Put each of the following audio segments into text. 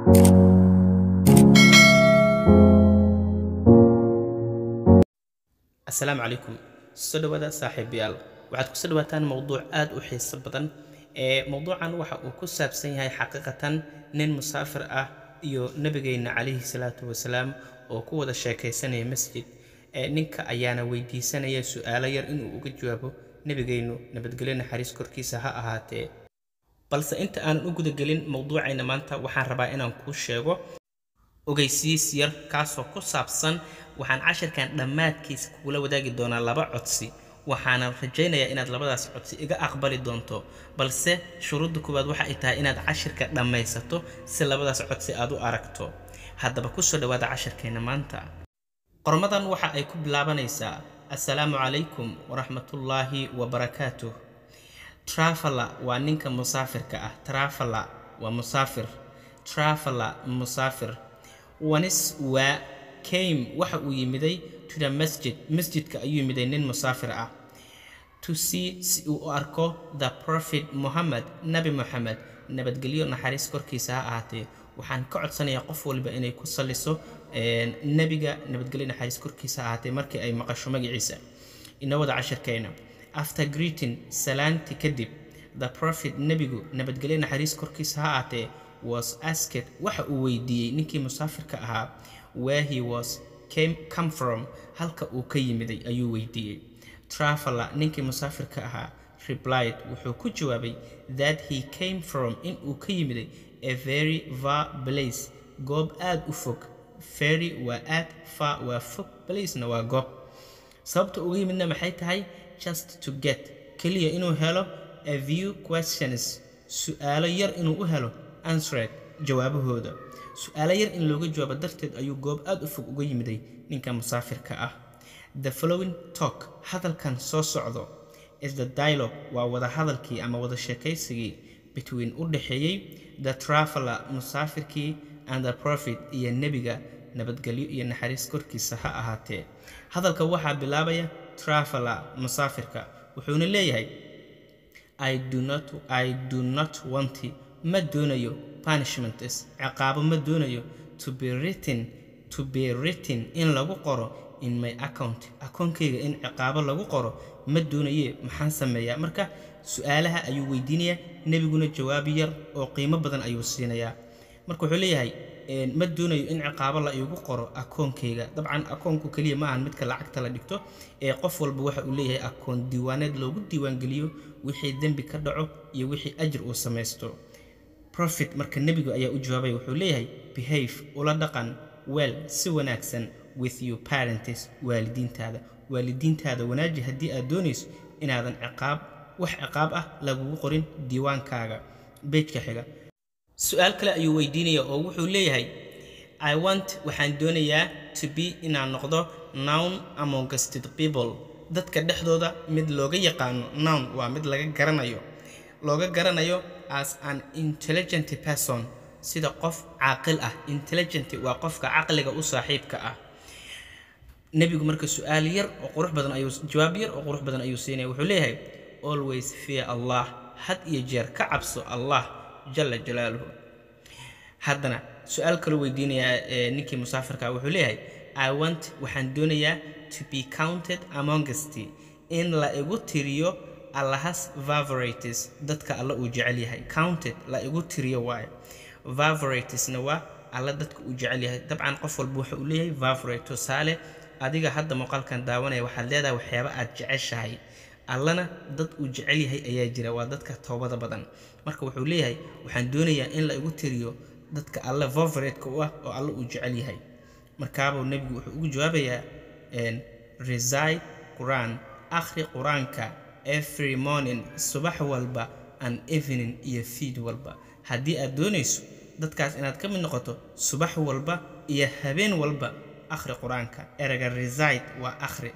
asalaamu calaykum soo dhawaada saaxiibayaal waxaad kusoo dhawaataan mowduuc aad u xiiso badan ee mowduucan waxa uu ku saabsan yahay xaqiiqatan nin musaafir ah iyo nebigeenna calayhi salaatu wasalaam oo ku wada sheekaysanaya masjid ee ninka ayaana weydiisanaya su-aalo yar inuu uga jawaabo nebigeennu nabadgelyo naxariis korkiisa ha ahaatee balse inta aanan u gudagelin mowduucayna maanta waxaan rabaa inaan kuu sheego ogeysiis yar kaasoo ku saabsan waxaan cashirkan dhammaadkiisa kugula wadaagi doonaa laba codsi waxaanan rajaynayaa inaad labadaas codsi iga aqbali doonto balse shuruudda koowaad waxa ay tahay inaad cashirka dhammaysato si labadaas codsi aad u aragto haddaba kusoo dhawaada cashirkeenna maanta qormadan waxa ay ku bilaabanaysaa assalaamu calaykum waraxmatullaahi wabarakaatuh trafala waa ninka musaafirka ah trafala waa musaafir trafala musaafir wanis waa came waxa uu yimiday to the masjid masjidka ayuu yimiday nin musaafir ah to see si uu u arko the prophet mohammed nabi moxamed nabadgelyo naxariis korkiisa ha ahaatee waxaan ka codsanayaa qof walba inay ku salliso nebiga nabadgelyo naxariis korkiisa ha ahaatee markii ay maqasho magaciisa ina wada cashirkeena after greeting salaanti kadib the prophet nebigu nabadgelyo naxariis korkiisa ha ahaatee was asked waxa uu weydiiyey ninkii musaafirka ahaa where he was came come from halka uu ka yimiday ayuu weydiiyey traveler ninkii musaafirka ahaa replied wuxuu ku jawaabay that he came from in uu ka yimiday a very far place goob aad u fog very waa aad far waa fog placena waa goob sababta uga yimidna maxay tahay just to get keliya inuu helo a few questions su-aalo yar inuu u helo ansred jawaabahooda su-aalo yar in looga jawaabo darteed ayuu goob aad u fog uga yimiday ninka musaafirka ah the following talk hadalkan soo socdo is the dialogue waa wada hadalkii ama wada sheekaysigii between u dhexeeyey the traveler musaafirkii and the prophet iyo nebiga nabadgelyo iyo naxariis korkiisa ha ahaatee hadalka waxaa bilaabaya traveler musaafirka wuxuuna leeyahay i do not, I do not want ma doonayo punishments ciqaabo ma doonayo to be written to be written in lagu qoro in my account akoonkayga in ciqaabo lagu qoro ma doonaye maxaan sameeyaa marka su-aalaha ayuu weydiinayaa nebiguna jawaab yar oo qiimo badan ayuu siinayaa marka wuxuu leeyahay ma doonayo in ciqaabo la iigu qoro akoonkayga dabcan akoonku keliya ma ahan midka lacagta la dhigto ee qof walba waxa uu leeyahay akoon diiwaaneed loogu diiwaangeliyo wixii dembi ka dhaco iyo wixii ajir uu samaysto profit marka nebigu ayaa u jawaabay wuxuu leeyahay behave ula dhaqan well si wanaagsan with your parents waalidiintaada waalidiintaada wanaaji haddii aad doonayso inaadan ciqaab wax ciqaab ah lagugu qorin diiwaankaaga beejka xiga su-aal kale ayuu weydiinaya oo wuxuu leeyahay i want waxaan doonayaa to be inaan noqdo nown amongst the people dadka dhexdooda mid looga yaqaano nown waa mid laga garanayo looga garanayo as an intelligent person sida qof caaqil ah intelligent waa qofka caqliga u saaxiibka ah nebigu marka su-aal yar oo qurux badan ayuu jawaab yar oo qurux badan ayuu siinaya wuxuu leeyahay always fear allah had iyo jeer ka cabso allah jala jalaaluhu haddana su-aal kaloo weydiinayaa ninkii musaafirka wuxuu leeyahay i want waxaan doonayaa to be counted amongst in la igu tiriyo allahas favorites dadka alla uu jecel yahay counted la igu tiriyo waaye favoritesna waa alla dadka uu jecel yahay dabcan qof walba waxa uu leeyahay favorite tusaale adiga hadda muuqaalkan daawanaya waxaad leedahay waxyaaba aad jeceshahay allana dad uu jecel yahay ayaa jira waa dadka toobada badan marka wuxuu leeyahay waxaan doonayaa in la igu tiriyo dadka alle favoriteka u ah oo alle uu jecel yahay markaabuu nebigu wuxuu ugu jawaabayaa reside qur-aan akhri qur-aanka every morning subax walba and evening iyo fiid walba haddii aad doonayso dadkaas inaad ka mid noqoto subax walba iyo habeen walba akhri qur-aanka erega reside waa akhri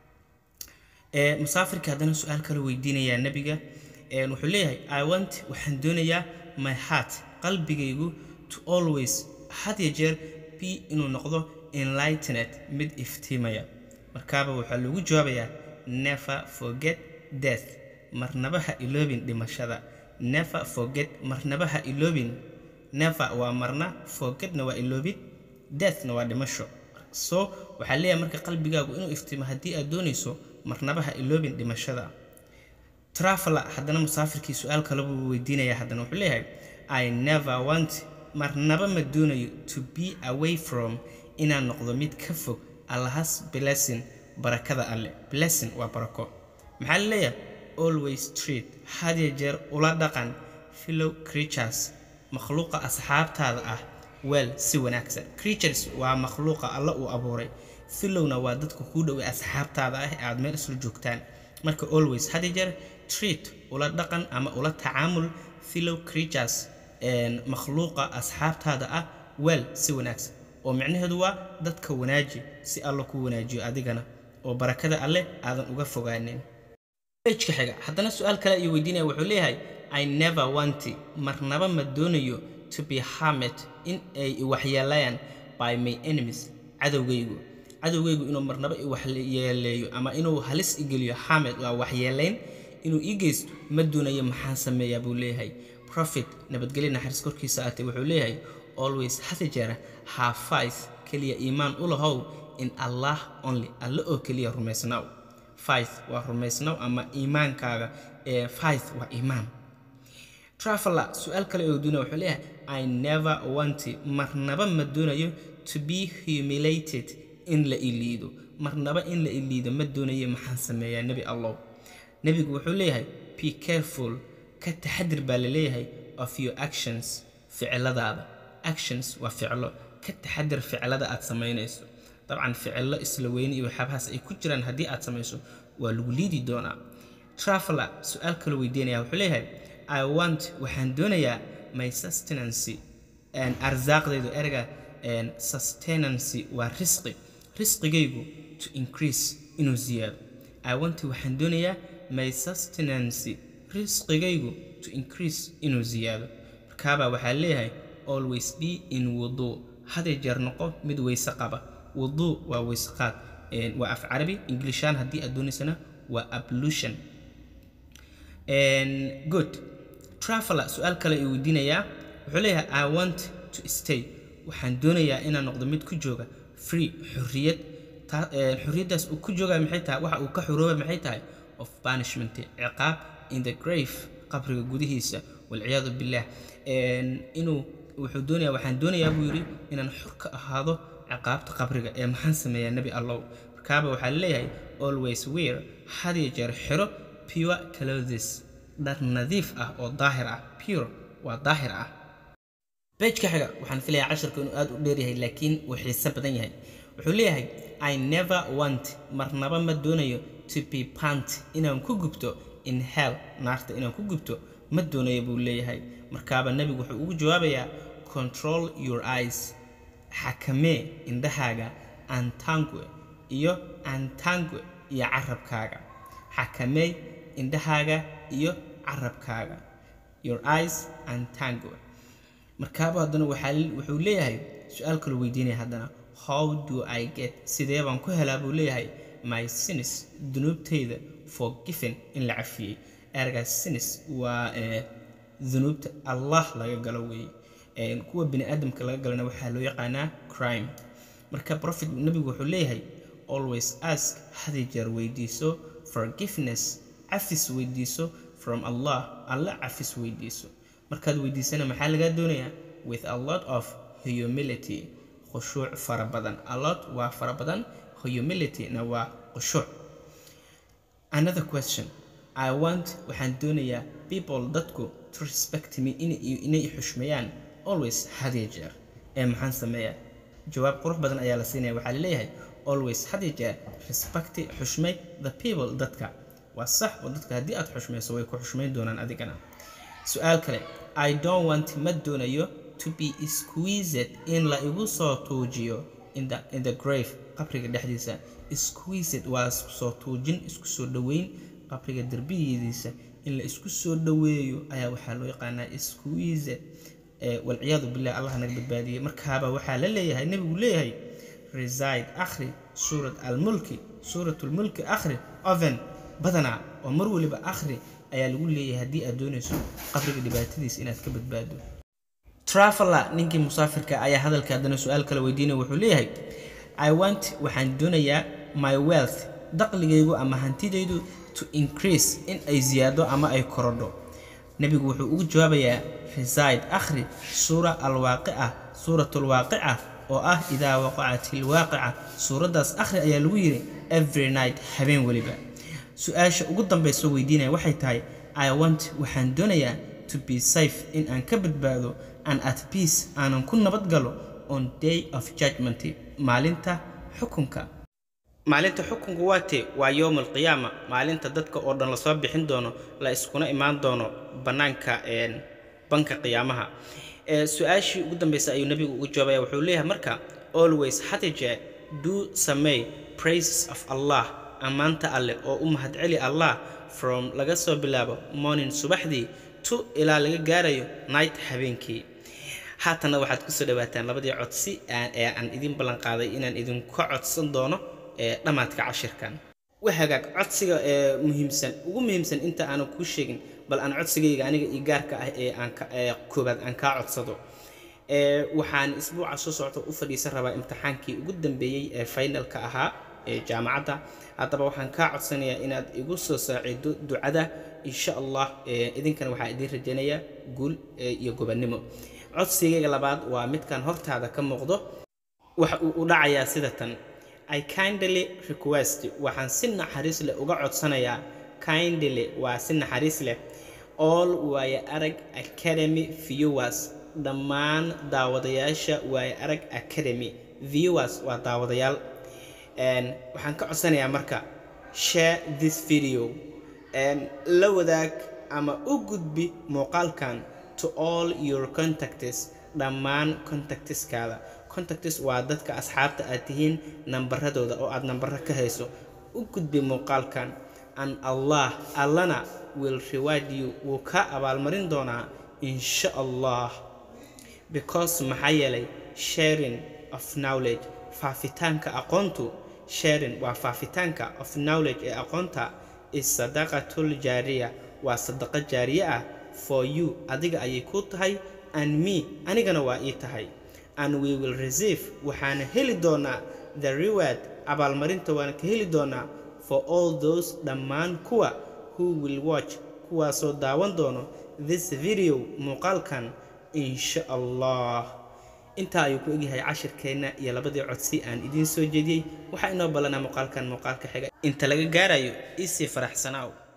musaafirka haddana su-aal kale weydiinayaa nebiga wuxuu leeyahay i want waxaan doonayaa my heart qalbigaygu to always had ya jeer b inuu noqdo enlightened mid iftiimaya markaaba waxaa loogu jawaabayaa never forget death marnaba ha iloobin dhimashada never forget marnaba ha iloobin never waa marna forgetna waa iloobid deathna waa dhimasho so waxaa leeyahay marka qalbigaagu inuu iftimo haddii aad doonayso marnaba ha iloobin dhimashada traveler haddana musaafirkii su-aal kale buu weydiinayaa haddana wuxuu leeyahay i never want marnaba ma doonayo to be away from inaan noqdo mid ka fog allahas blessing barakada alle blessing waa barako maxaa la leeyahay always treat hadiya jeer ula dhaqan fellow creatures makhluuqa asxaabtaada ah weel si wanaagsan creatures waa makhluuqa alla uu abuuray fillowna waa dadka kuu dhoway asxaabtaada ah ee aad meel isla joogtaan marka always hadiya jeer treat ula dhaqan ama ula tacaamul fellow creatures makhluuqa asxaabtaada ah weel si wanaagsan oo micnaheedu waa dadka wanaaji si alla ku wanaajiyo adigana oo barakada alleh aadan uga fogaanin bejka xiga haddana su-aal kale ayuu weydiinaya wuxuu leeyahay i never wanti marnaba ma doonayo to be harmed in ay waxyeelayaan by my enemies cadowgaygu cadowgaygu inuu marnaba i waxyeeleeyo ama inuu halis igeliyo harmed waa waxyeelayn inuu ii geysto ma doonayo maxaan sameeyaa buu leeyahay profit nabadgelya naxariis korkiisa aatay wuxuu leeyahay always hada jeera have faith keliya iimaan u lahow in allah only alle oo keliya rumaysnaw faith waa rumaysnaw ama iimaankaaga ee faith waa iimaan traveler su-aal kale oo duuna wuxuu leeyahay i never wanti marnaba ma doonayo to be humiliated in la iliido marnaba in la iliido ma doonayo maxaan sameeyaa nebi allow nebigu wuxuu leeyahay be careful ka taxadir baa la leeyahay of your actions ficiladaada actions waa ficilo ka taxadir ficilada aad samaynayso dabcan ficilo isla weyne iyo waxyaabahaas ay ku jiraan haddii aad samayso waa lagu liidi doonaa traveler su-aal kaloo weydiinaya wuxuu leeyahay i want waxaan doonayaa my sustenancy arsaaqdaydu erga sustenancy waa risqi risqigaygu to increase inuu ziyaado i want waxaan doonayaa my sustenancy risqigaygu to increase inuu ziyaado markaabaa waxaa leeyahay always be in wuduu haday jeer noqo mid weyse qaba wuduu waa weyseqaad waa af carabi inglishaan haddii aad doonaysana waa ablution good traveler su-aal kale ay weydiinayaa wuxuu leeyahay i want to stay waxaan doonayaa inaan noqdo mid ku jooga free xurriyad xurriyaddaas uu ku jooga maxay tahay waxa uu ka xurooba maxay tahay of punishment ciqaab in the grave qabriga gudihiisa walciyaadu billah inuu wuxuu doonaya waxaan doonayaa buu yidhi inaan xor ka ahaado ciqaabta qabriga ee maxaan sameeyaa nebi allow markaaba waxaa leeyahay always wear hadiya jeer xiro pure clothes dhar nadiif ah oo daahir ah pure waa daahir ah bejka xiga waxaan filayaa casharka inuu aad u dheeryahay laakiin uu xiise badan yahay wuxuu leeyahay i never want marnaba ma doonayo to be pant inaan ku gubto in hell naarta inaan ku gubto ma doonayo buu leeyahay markaaba nebigu wuxuu ugu jawaabayaa control your eyes xakamee indhahaaga antangue iyo antangue iyo carabkaaga xakamee indhahaaga iyo carabkaaga your eyes antangue markaaba haddana wuxuu leeyahay su-aal kaloo weydiinaya haddana how do i get sidee baan ku helaa buu leeyahay my sinis dunuubtayda forgiven in la cafiyey ergaas sinis waa dunuubta allah laga galo weeye kuwa bini aadamka laga galana waxaa loo yaqaanaa crime marka profit nebigu wuxuu leeyahay always ask hadi jeer weydiiso forgiveness cafis weydiiso from allah alla cafis weydiiso markaad weydiisana maxaa lagaa doonayaa with a lot of humility khushuuc fara badan a lot waa fara badan humility-na waa khushuuc another question i want waxaan doonayaa people dadku to respect me inay xushmeeyaan always hadiya jeer ee maxaan sameeyaa jawaab qurux badan ayaa la siinaya waxaa laleeyahay always hadiya jeer respecti xushmay the people dadka waa sax oo dadka haddii aad xushmayso way ku xushmayn doonaan adigana su-aal kale i don't want ma doonayo to be squeezed in la igu soo tuujiyo in the, in the grave qabriga dhexdiisa squeezed waa isku soo tuujin isku soo dhoweyn qabriga derbigiisa in la isku soo dhoweeyo ayaa waxaa loo yaqaanaa squeezed walciyaadu billah allah naga badbaadiyey markaaba waxaa la leeyahay nebigu leeyahay reside akhri suurat almulki suuratlmulki akhri oven badanaa oo mar waliba akhri ayaa lagu leeyahay haddii aad doonayso qabriga dhibaatadiisa inaad ka badbaado traveler ninkii musaafirka ayaa hadalka haddana su-aal kale weydiinaya wuxuu leeyahay i want waxaan doonayaa my wealth daqligaygu ama hantidaydu to increase in ay ziyaado ama ay korodho nebigu wuxuu ugu jawaabayaa reside akhri suura alwaaqica suuratulwaaqica oo ah idaa waqacat ilwaaqica suuraddaas akhri ayaa lagu yidhi every night habeen weliba su-aasha ugu dambaysa weydiinaya waxay tahay i want waxaan doonayaa to be safe in aan ka badbaado and at peace aanan ku nabad galo on day of judgment maalinta xukunka maalinta xukunku waa tee waa yowm alqiyaama maalinta dadka oo dhan lasoo bixin doono la iskuna imaan doono bannaanka banka qiyaamaha su-aashii ugu dambaysa ayuu nebigu ugu jawaabaya wuxuu leeyahay marka always hadijee do samey praises of allah ammaanta alleh oo u mahadceli allah from laga soo bilaabo morning subaxdii to ilaa laga gaarayo night habeenkii haatanna waxaad kusoo dhawaataan labadii codsi ee aan idin ballanqaaday inaan idinka codsan doono dhammaadka cashirkan wahagaag codsiga ee muhiimsan ugu muhiimsan inta aanan kuu sheegin bal aan codsigayga aniga io gaarka ah ee aan koobaad aan kaa codsado waxaan isbuuca soo socota u fadhiisan rabaa imtixaankii ugu dambeeyey ee finalka ahaa ee jaamacadda haddaba waxaan kaa codsanayaa inaad igu soo saacido ducada insha allah idinkana waxaa idiin rajaynayaa guul iyo gobannimo codsigayga labaad waa midkan hortaada ka muuqdo waxa uu u dhacayaa sida tan i kindly request waxaan si naxariis leh uga codsanayaa kindly waa si naxariis leh all waaye arag academy viewers dhammaan daawadayaasha waaye arag academy viewers waa daawadayaal waxaan ka codsanayaa marka share this video la wadaag ama u gudbi muuqaalkan to all your contacts dhammaan contactiskaada contacts waa dadka asxaabta aad tihiin nambaradooda oo aad nambaro ka hayso u gudbi muuqaalkan an allah allana will reward you wuu ka abaalmarin doonaa insha allah because maxaa yeelay sharing of knowledge faafitaanka aqoontu sharing waa faafitaanka of knowledge ee aqoonta is sadaqatul jaariya waa sadaqo jaariye ah for you adiga ayay ku tahay and me anigana waa ii tahay and we will receive waxaana heli doonaa the reward abaalmarinta waana ka heli doonaa for all those dhammaan kuwa who will watch kuwaasoo daawan doono this video muuqaalkan insha allah intaa ayuu ku egyahay cashirkeenna iyo labadii codsi aan idiin soo jeediyey waxaa inoo ballanaa muuqaalkan muuqaalka xiga inta laga gaarayo isii faraxsanaaw